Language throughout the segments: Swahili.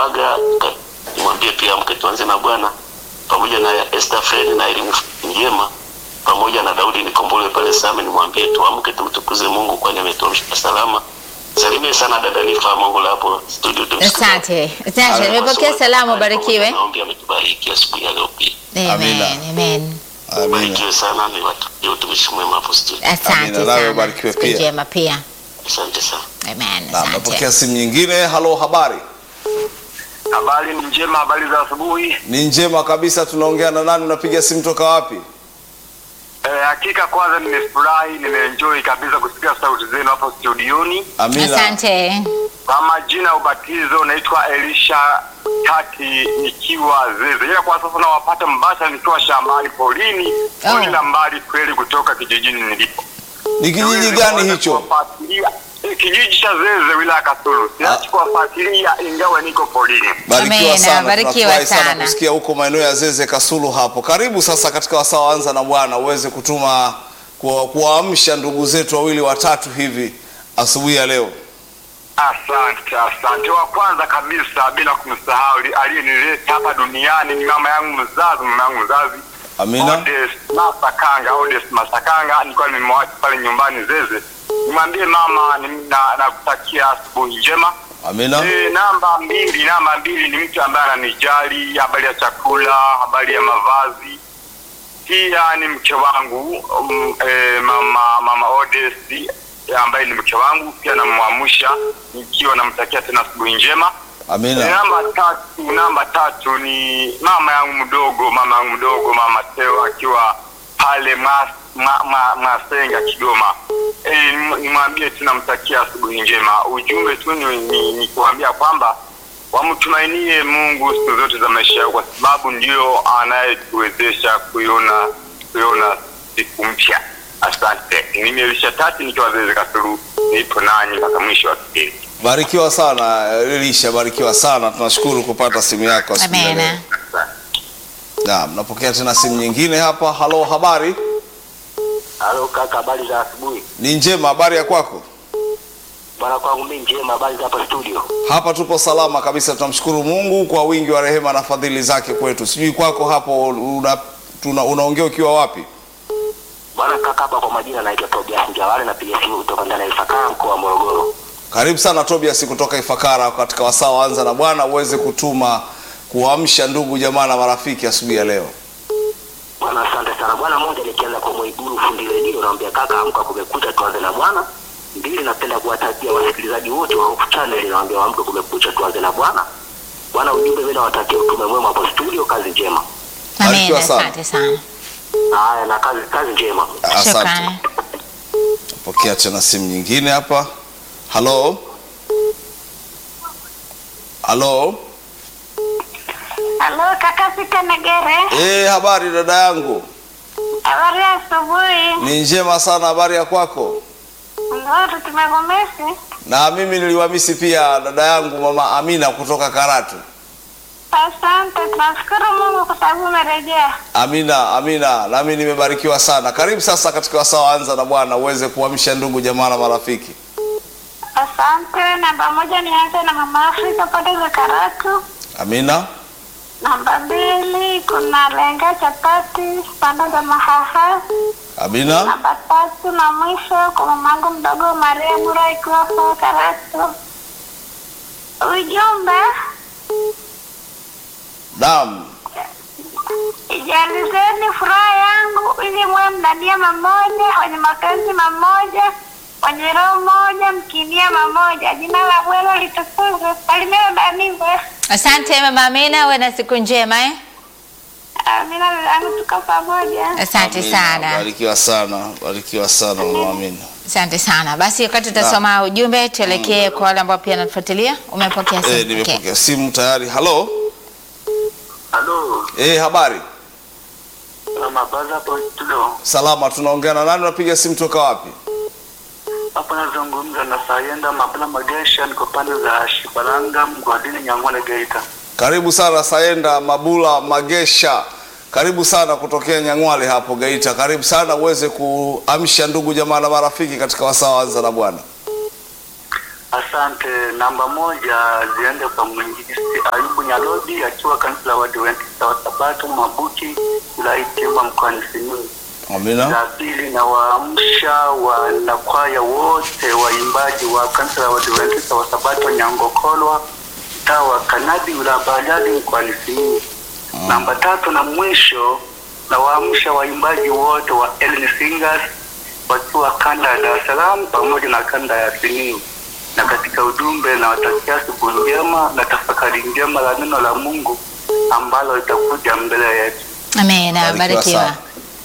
Paga, ka- nimwambie pia amke tuanze na Bwana, pamoja na Esther Fred na elimu njema, pamoja na Daudi Nikombole pale Same, nimwambie tuamke tumtukuze Mungu kwani ametuamsha salama. Salimie sana dada Nifa Mongola hapo studio. tumsikize. Asante, asante. Nimepokea salamu, barikiwe. Maombi ametubariki asubuhi ya leo pia. Amen, Amina. amen. Amina. Barikiwe sana, ni watakie utumishi mwema hapo studio. Asante Amina, nawe sana. ubarikiwe Siku pia. njema pia. Asante sana. Amen. Na Asante. napokea simu nyingine. Halo, habari? Habari ni njema, habari za asubuhi. Ni njema kabisa. Tunaongea na nani? Unapiga simu toka wapi? Eh, hakika kwanza nimefurahi, nimeenjoy kabisa kusikia sauti zenu hapo studioni. Amina. Asante. Kwa majina ya ubatizo naitwa Elisha Tati nikiwa Zeze, ila kwa sasa nawapata mbasha nikiwa shambani porini, Oh. pori la mbali kweli kutoka kijijini nilipo. Ni kijiji gani hicho? Kuwafuatilia- eh, Kijiji cha Zeze, wilaya ya Kasulu. Siachi kuwafuatilia ingawa niko porini. Barikiwa Amina, sana, barikiwa tunafurahi sana sana. kusikia huko maeneo ya Zeze Kasulu hapo. Karibu sasa katika wasaa wa anza na Bwana uweze kutuma kuwa- kuwaamsha ndugu zetu wawili watatu hivi asubuhi ya leo. Asante, asante. Wa kwanza kabisa bila kumsahau li- aliyenileta hapa duniani ni mama yangu mzazi, mama yangu mzazi Amina. Odes Masakanga, Odes Masakanga, nilikuwa nimemwacha pale nyumbani Zeze. Nimwambie mama ni- na- nakutakia asubuhi njema. Amina. E, namba mbili, namba mbili ni mtu ambaye ananijali habari ya chakula, habari ya mavazi. Pia ni mke wangu um, e, mama mama Odes e, ambaye ni mke wangu, pia namwamsha nikiwa namtakia tena asubuhi njema. E, Amina. namba tatu, namba tatu ni mama yangu mdogo, mama yangu mdogo, mama Teo akiwa pale Mas- ma, ma, Masenga Kigoma. E, nimwambie tu namtakia asubuhi njema. Ujumbe tu ni, ni, ni kuambia kwamba wamtumainie Mungu siku zote za maisha yao, kwa sababu ndio anayetuwezesha kuiona kuiona siku mpya. Asante. Mimi Elisha Tati nikiwa Zeze Kasulu, nipo nanyi mpaka mwisho wa kipindi. Barikiwa sana Elisha, barikiwa sana. Tunashukuru kupata simu yako asubuhi ya leo. Amen. Asante. Naam, napokea tena simu nyingine hapa. Halo, habari? Halo kaka, habari za asubuhi. Ni njema, habari ya kwako? Bwana kwangu mimi njema, habari za hapa studio. Hapa tupo salama kabisa, tunamshukuru Mungu kwa wingi wa rehema na fadhili zake kwetu. Sijui kwako hapo una, tuna, unaongea ukiwa wapi? Bwana kaka, hapa kwa majina naitwa Tobias Njawale, napiga simu kutoka ndani ya Ifakara, mkoa wa Morogoro. Karibu sana Tobias kutoka Ifakara katika wasaa wa anza na Bwana, uweze kutuma kuamsha ndugu jamaa na marafiki asubuhi ya leo. Bwana asante sana. Bwana moja, nikianza kwa Mwiguru fundi redio, naambia kaka, amka, kumekucha, tuanze na Bwana. Mbili, napenda kuwatakia wasikilizaji wote wa Hope Channel, naambia waamke, kumekucha, tuanze na Bwana. Bwana, ujumbe mimi nawatakia utume mwema hapo studio, kazi njema. Amen. Barikiwa sana. Asante sana. Haya, na kazi kazi njema. Asante. Shukrani. Pokea tena simu nyingine hapa. Halo, halo. Halo kaka Sita Negere, Eh, habari dada yangu? habari ya asubuhi. Ni njema sana, habari ya kwako? Ndio tumegomesi. Na mimi niliwamisi pia dada yangu mama Amina kutoka Karatu. Asante, tunashukuru Mungu kwa sababu umerejea. Amina, Amina, nami nimebarikiwa sana. Karibu sasa katika wasaa wa anza na Bwana uweze kuamsha ndugu jamaa na marafiki. Asante. Namba moja nianze na mama Afrika pande za Karatu. Amina, Namba mbili kuna lenga chapati pande za Mahaha. Amina, Namba tatu na mwisho kwa mamangu mdogo Maria Mura ikiwa kwa Karatu. Ujumbe naam, Ijalizeni furaha yangu ili mwe mnadia mamoja, wenye mapenzi mamoja, wenye roho moja, mkinia mamoja. Jina la Bwana litukuzwe. Salimia Danive. Asante mama Amina, uwe na siku njema eh? Amina dadangu, tuko pamoja. Asante Amina. sana. Barikiwa sana, barikiwa sana mama Amina. Asante sana. Basi wakati utasoma ujumbe, tuelekee kwa wale ambao pia wanatufuatilia. Umepokea simu? Eh, Okay. nimepokea simu tayari. Halo, Halo, eh, habari? na mabaza hapo studio. Salama, tunaongea na nani? Unapiga simu toka wapi? Hapo nazungumza na Sayenda Mabula Magesha, niko pande za Shibalanga, mgodini Nyang'ole, Geita. Karibu sana Sayenda Mabula Magesha, karibu sana kutokea Nyang'wale hapo Geita. Karibu sana uweze kuamsha ndugu jamaa na marafiki katika wasaa wa anza na Bwana. asante. Namba moja ziende kwa mwinjilisti Ayubu Nyalodi akiwa kanisa la Waadventista wa Sabato Mabuti wilaya Itilima mkoani Simiyu. Amina. La pili na waamsha wanakwaya wote waimbaji wa kanisa la Waadventista wa Sabato Nyangokolwa mtaa wa Kanadi wilaya Bariadi mkoani Simiyu. Namba tatu na mwisho na waamsha waimbaji wote wa Ellen Singers wakiwa kanda ya Dar es Salaam pamoja na kanda ya Simiyu. Na katika ujumbe na watakia asubuhi njema na tafakari njema la neno la Mungu ambalo litakuja mbele yetu. Amina, Barikiwa barikiwa. sana.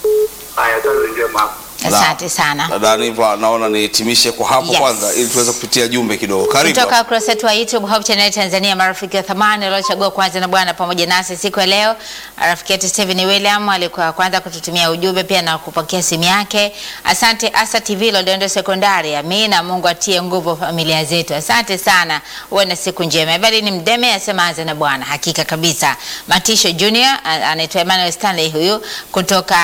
Haya, kazi njema. Asante sana. Dada Niva, naona nihitimishe kwa hapo Yes. kwanza ili tuweze kupitia jumbe kidogo. Karibu. kutoka ukurasa wetu wa YouTube Hope Channel Tanzania, marafiki wa thamani waliochagua kwanza na Bwana pamoja nasi siku ya leo. Rafiki yetu Steven William alikuwa wa kwanza kututumia ujumbe pia na kupokea simu yake. Asante Asa TV Loliondo Sekondari. Amina, Mungu atie nguvu familia zetu. Asante sana, uwe na siku njema. Evelyn Mdeme asema anza na Bwana, hakika kabisa. Matisho Junior a- anaitwa Emmanuel Stanley huyu kutoka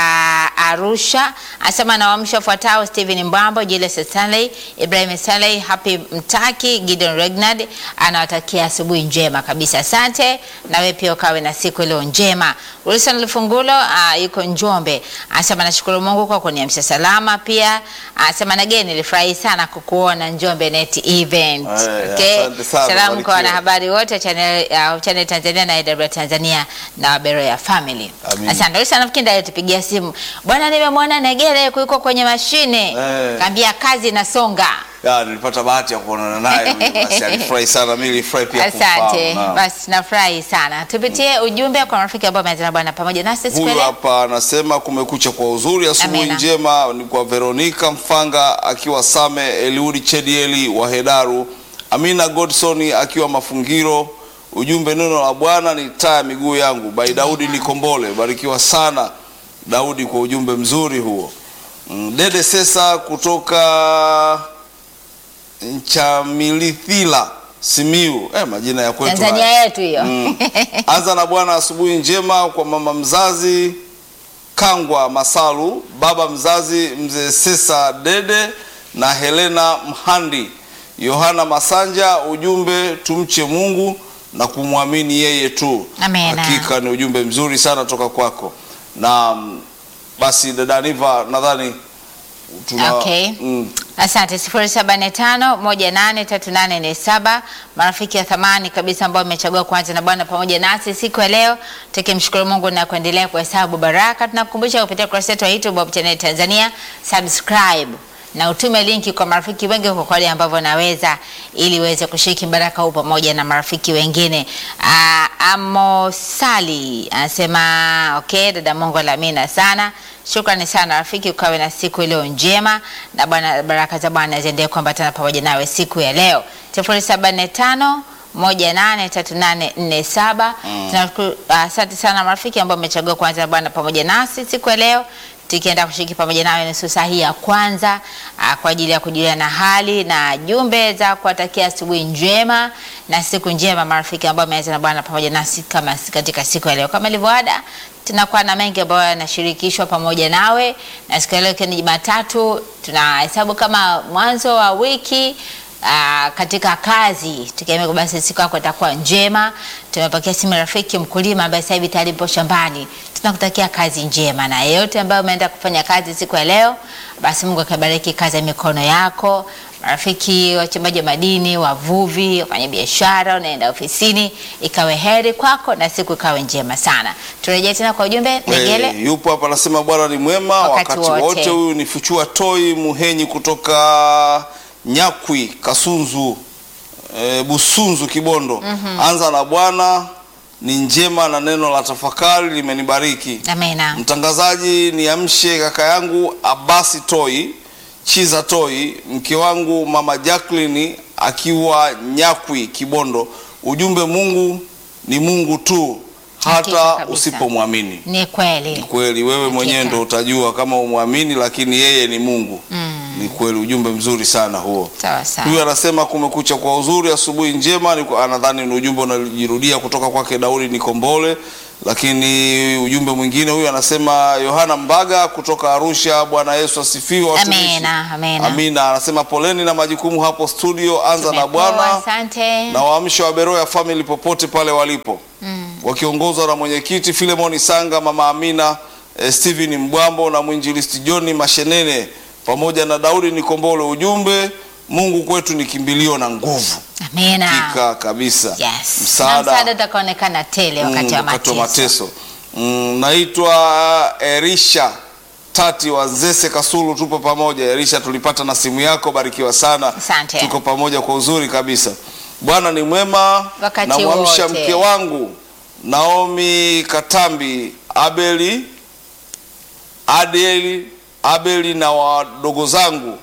Arusha asema nawaamsha wafuatao: Stephen Mbambo, Julius Stanley, Ibrahim Stanley, Happy Mtaki, Gideon Regnard anawatakia asubuhi njema kabisa. Asante na wewe pia ukawe na siku iliyo njema. Wilson Lufungulo uh, yuko Njombe anasema nashukuru Mungu kwa kuniamsha salama. Pia anasema nageni, nilifurahi sana kukuona Njombe Net Event. Eh, Okay. asante sana, Salamu kwa barikiwa. wanahabari wote wa channel, uh, channel Tanzania na AW Tanzania na Waberoya Family. Amin. Asante. Wilson nafikiri ndiye alitupigia simu. Bwana nimemwona Negere yuko kwenye mashine. Eh. Kaambia kazi inasonga. Ya, nilipata bahati ya kuonana naye huyu, basi alifurahi sana, mimi nilifurahi pia Asante. kumfahamu. Naam. Basi nafurahi sana. Tupitie ujumbe kwa marafiki ambao wameanza na Bwana pamoja nasi siku ya Huyu leo. hapa anasema kumekucha kwa uzuri, asubuhi Amina. njema ni kwa Veronica Mfanga akiwa Same, Eliudi Chedieli wa Hedaru, Amina Godson akiwa Mafungiro. Ujumbe, neno la Bwana ni taa ya miguu yangu, by Daudi Nikombole. Barikiwa sana Daudi kwa ujumbe mzuri huo. Mm, Dede Sesa kutoka Nchamilithila Simiu, eh, majina ya kwetu Tanzania haya. yetu hiyo. Mm. Anza na Bwana, asubuhi njema kwa mama mzazi Kangwa Masalu, baba mzazi mzee Sesa Dede na Helena Mhandi, Yohana Masanja. Ujumbe, tumche Mungu na kumwamini yeye tu. Amena. Hakika ni ujumbe mzuri sana toka kwako, na mm, basi dada Niva, nadhani tuna Okay. mm, Asante, sifuri saba nne tano moja nane tatu nane nne saba. Marafiki wa thamani kabisa ambao wamechagua kuanza na Bwana pamoja nasi siku ya leo, tukimshukuru Mungu na kuendelea kuhesabu baraka. Tunakukumbusha kupitia kurasa yetu ya YouTube Hope Channel Tanzania, subscribe na utume linki kwa marafiki wengi kwa kwale ambavyo naweza, ili uweze kushiriki baraka huu pamoja na marafiki wengine. Ah, Amosali anasema okay, dada Mungu alamina sana. Shukrani sana rafiki, ukawe na siku iliyo njema na Bwana, baraka za Bwana ziendelee kuambatana pamoja nawe siku ya leo. sifuri saba nne tano moja nane tatu nane nne saba. Tunashukuru, asante sana marafiki ambao mmechagua kuanza na Bwana pamoja nasi siku ya leo tukienda kushiriki pamoja nawe nusu saa hii ya kwanza aa, kwa ajili ya kujulia na hali na jumbe za kuwatakia asubuhi njema na siku njema marafiki ambao wameanza na Bwana pamoja nasi kama katika siku ya leo. Kama ilivyoada, tunakuwa na mengi ambayo yanashirikishwa pamoja nawe, na siku ya leo ikiwa ni Jumatatu, tunahesabu kama mwanzo wa wiki Aa, katika kazi tukiamia kwamba basi siku yako itakuwa njema. Tumepokea simu rafiki mkulima ambaye sasa hivi tayari yupo shambani. Tunakutakia kazi njema, na yeyote ambaye umeenda kufanya kazi siku ya leo, basi Mungu akabariki kazi ya mikono yako. Marafiki wachimbaji wa madini, wavuvi, wafanya biashara, unaenda ofisini, ikawe heri kwako na siku ikawe njema sana. Turejee tena kwa ujumbe Negele. Eh, yupo hapa anasema Bwana ni mwema Wakati wakati, wote. wote. Huyu ni Fuchua Toi Muhenyi kutoka Nyakwi Kasunzu e, Busunzu Kibondo. Anza na Bwana ni njema na neno la tafakari limenibariki. Amina. Mtangazaji, niamshe kaka yangu Abasi Toi Chiza Toi, mke wangu mama Jacqueline akiwa Nyakwi Kibondo. Ujumbe, Mungu ni Mungu tu Hakika hata kabisa. usipomwamini. Ni kweli. Kweli wewe mwenyewe Hakika. ndo utajua kama umwamini, lakini yeye ni Mungu. Ni kweli, ujumbe mzuri sana huo. Sawa sawa. Huyu anasema kumekucha kwa uzuri, asubuhi njema. Ni- Anadhani ni ujumbe unajirudia kutoka kwake Daudi Nikombole. lakini ujumbe mwingine huyu anasema Yohana Mbaga kutoka Arusha. Bwana Yesu asifiwe watumishi. Amina, amina. Amina. Anasema poleni na majukumu hapo studio, anza na Tumepoa, Bwana Asante. na waamsho wa Beroya family popote pale walipo wakiongozwa na mwenyekiti Filemoni Sanga, mama Amina, eh, Steven Mbwambo na mwinjilisti John Mashenene pamoja na Daudi Nikombole. Ujumbe, Mungu kwetu ni kimbilio na nguvu. Amina. Hakika kabisa. Yes. Na Msaada msaada utakaonekana tele wakati Mm, wa wakati wa mateso. mateso. Mm, naitwa Erisha Tati wa Nzese Kasulu, tupo pamoja. Erisha, tulipata na simu yako, barikiwa sana. Asante. Tuko pamoja kwa uzuri kabisa. Bwana ni mwema. Wakati Namwamsha wote. mke wangu Naomi Katambi, Abeli Adeli, Abeli na wadogo zangu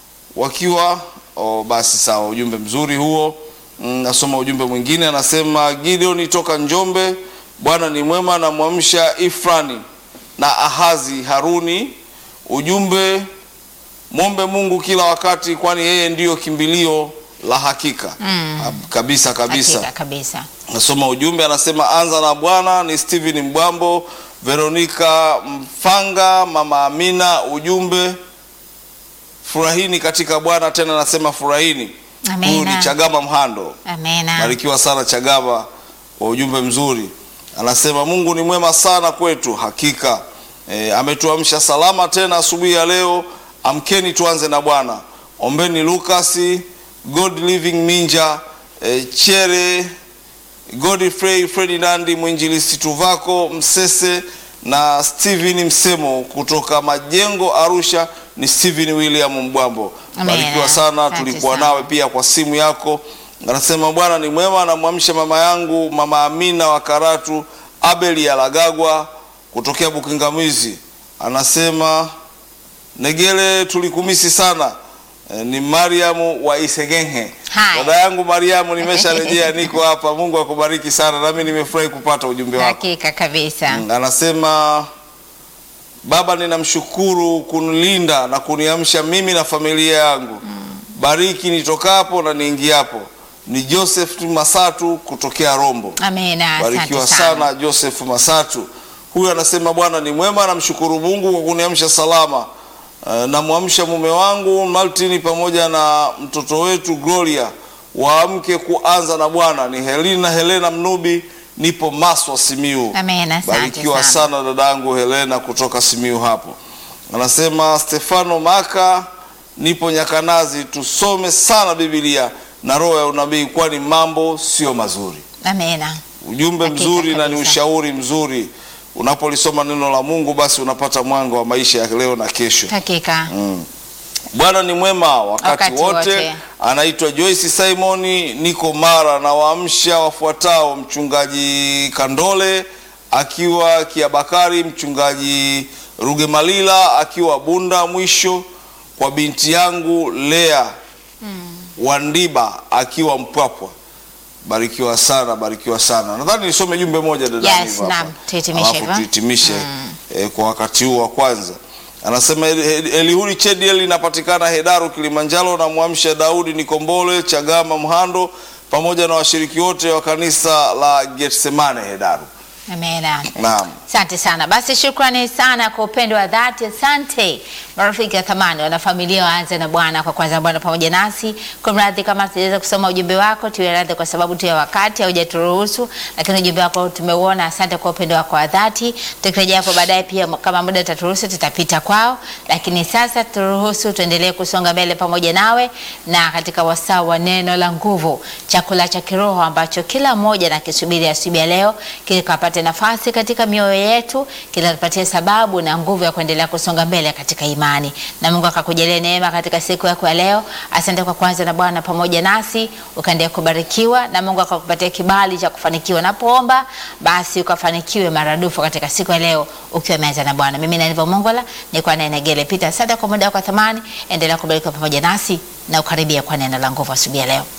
wakiwa oh, basi sawa, ujumbe mzuri huo. Mm, Nasoma ujumbe mwingine, anasema Gideon toka Njombe, Bwana ni mwema, namwamsha Ifrani na Ahazi Haruni. Ujumbe, mwombe Mungu kila wakati, kwani yeye ndiyo kimbilio la hakika. Mm. Kabisa kabisa. Hakika kabisa. Nasoma ujumbe anasema, anza na Bwana. Ni Steven Mbwambo, Veronica Mfanga, mama Amina. Ujumbe, furahini katika Bwana. Tena nasema furahini. Amina. Huyu ni Chagama Mhando, Amina. barikiwa sana Chagama kwa ujumbe mzuri. Anasema Mungu ni mwema sana kwetu, hakika e, ametuamsha salama tena asubuhi ya leo. Amkeni tuanze na Bwana. Ombeni Lukasi, God Living Minja, e, Chere Godfrey Ferdinandi, mwinjilisti Tuvako Msese na Steven Msemo kutoka Majengo Arusha. Ni Steven William Mbwambo, Amina. barikiwa sana. Asante Tulikuwa sana. nawe pia kwa simu yako. Anasema Bwana ni mwema, namwamsha mama yangu mama Amina wa Karatu, Abeli Alagagwa kutokea Bukingamizi. Anasema Negele, tulikumisi sana. E, ni Mariamu wa Isegenhe. Hai. Dada yangu Mariamu, nimesharejea niko hapa. Mungu akubariki sana, nami nimefurahi kupata ujumbe wako. Hakika kabisa. Mm, Anasema Baba, ninamshukuru kunilinda na kuniamsha mimi na familia yangu. Bariki nitokapo na niingiapo. Ni Joseph Masatu kutokea Rombo. Amina. Asante Barikiwa sana. sana Joseph Masatu. Huyu anasema Bwana ni mwema, namshukuru Mungu kwa kuniamsha salama. Eh, Namwamsha mume wangu Martin pamoja na mtoto wetu Gloria, waamke kuanza na Bwana. Ni Helena Helena Mnubi, nipo Maswa Simiu. Amina. Asante Barikiwa sana. sana dadangu Helena kutoka Simiu hapo. Anasema Stefano Maka, nipo Nyakanazi, tusome sana Biblia na roho ya unabii, kwani mambo sio mazuri. Amina. Ujumbe Hakika mzuri na ni kabisa. ushauri mzuri. Unapolisoma neno la Mungu, basi unapata mwanga wa maisha ya leo na kesho. Hakika. Mm. Bwana ni mwema wakati, Wakati wote. wote. Anaitwa Joyce Simoni, niko Mara na waamsha wafuatao: mchungaji Kandole akiwa Kiabakari, mchungaji Rugemalila akiwa Bunda, mwisho kwa binti yangu Lea Wandiba akiwa Mpwapwa. Barikiwa sana, barikiwa sana. Nadhani nisome jumbe moja dada. Yes, Niva hapa. naam, tuhitimishe Alafu hivyo. tuhitimishe eh, kwa wakati huu wa kwanza. Anasema Eli- Eli- Elihuri Chediel inapatikana Hedaru Kilimanjaro, na mwamsha Daudi Nikombole Chagama Mhando pamoja na washiriki wote wa kanisa la Getsemane Hedaru. Amina. Naam. Asante sana. Basi shukrani sana kwa upendo wa dhati. Asante marafiki ya thamani, wanafamilia waanze na Bwana kwa kwanza Bwana pamoja nasi. Kwa mradhi kama tuweza kusoma ujumbe wako, tuwe radhi kwa sababu tu ya wakati haujaturuhusu, lakini ujumbe wako tumeuona. Asante kwa upendo wako wa dhati. Tukirejea hapo baadaye, pia kama muda utaturuhusu, tutapita kwao, lakini sasa turuhusu tuendelee kusonga mbele pamoja nawe na katika wasaa wa neno la nguvu, chakula cha kiroho ambacho kila mmoja nakisubiri asubuhi ya leo, kikapate nafasi katika mioyo yetu, kinatupatia sababu na nguvu ya kuendelea kusonga mbele katika imani, na Mungu akakujalia neema katika siku yako ya leo. Asante kwa kwanza na Bwana pamoja nasi, ukaendelea kubarikiwa na Mungu akakupatia kibali cha kufanikiwa. Napoomba basi ukafanikiwe maradufu katika siku ya leo ukiwa umeanza na Bwana. Mimi Naniva Mongola nilikuwa naye Negele Peter. Asante kwa muda wako wa thamani, endelea kubarikiwa pamoja nasi na ukaribia kwa neno la nguvu asubuhi ya leo.